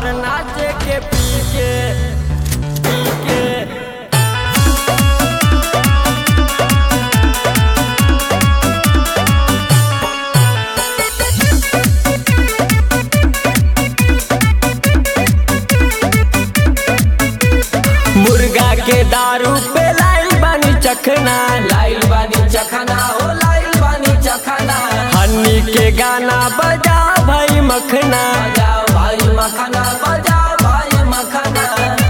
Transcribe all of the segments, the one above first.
भर नाचे के पी के पी के मुर्गा के दारू पे लाइल बानी चखना लाइल बानी चखना हो लाइल बानी चखना हनी के गाना बजा भाई मखना बजाओ भाई मखना बजाओ भाई मखना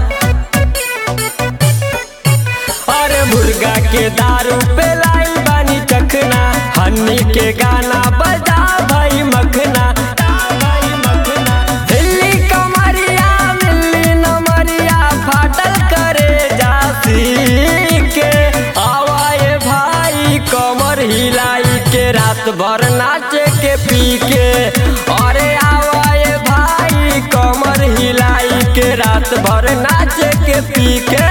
अरे मुर्गा के दारू पे लाइल बानी चखना हनी के गाना बजा भाई मखना भाई मखना दिल्ली कमरिया मिल्ली नमरिया फाटल करे जासी के आवाए भाई कमर हिलाई के रात भर नाचे के पी के अरे आवाए भाई कमर हिलाई के रात भर नाचे के पी के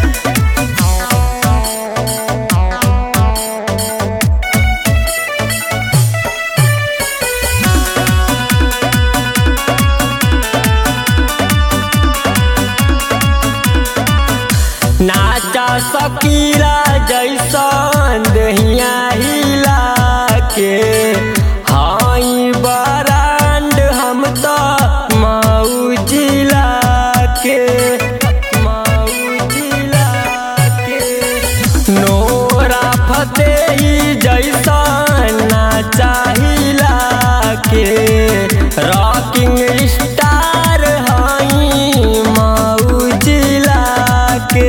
नाचा सकीला जैसन दहिया हिला के हाई बरांड हम तो मऊ जिला के मऊ जिला के नोरा फतेही जैसन नाचा हिला के रॉकिंग स्टार हाई मऊ जिला के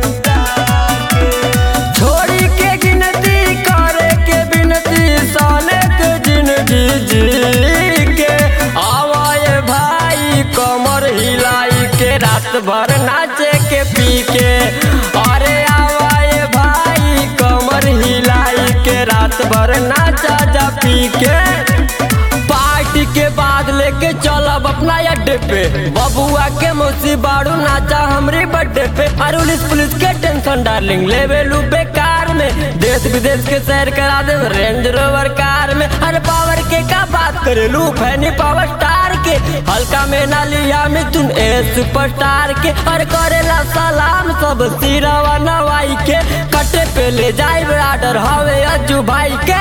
छोड़ी के गिनती करे के बिनती साले के जिंदगी जी के आवाए भाई कमर हिलाई के रात भर नाचे के पी के अरे आवाए भाई कमर हिलाई के रात भर नाचा जा पी के पार्टी के बाद लेके चलब अपना अड्डे पे बबुआ के मौसी बाड़ू नाचा हमरी बर्थडे पे और पुलिस पुलिस के टेंशन डार्लिंग लेवे लू बेकार में देश विदेश के सैर करा दे रेंज रोवर कार में अरे पावर के का बात करे लू फैनी पावर स्टार के हल्का में ना लिया मिथुन ए सुपरस्टार के और करेला सलाम सब सिरवा नवाई के कटे पे ले जाए आर्डर हवे अज्जू भाई के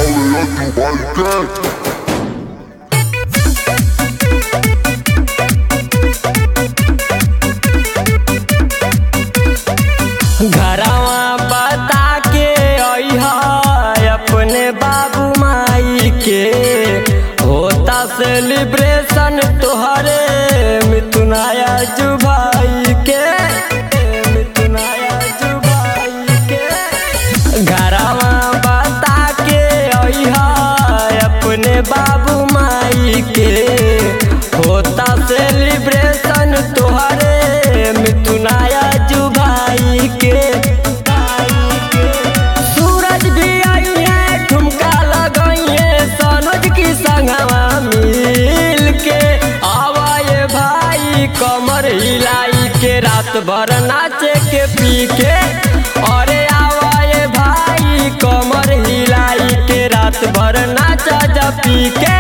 घरवा बता के अइहा अपने बाबू माई के होता सेलिब्रेशन तोहरे मिथुनाया जुभाई के मिथुनाया जुभाई के घरवा बता के अइहा अपने बाबू माई के होता सेलिब्रेशन तोहरे मिथुनाया जुभाई के सूरज भी आई है ठुमका लगई है सनोज की संगवा मिल के आवाए भाई कमर हिलाई के रात भर नाचे के पी के अरे आवाए भाई कमर हिलाई के रात भर नाचा जा पी के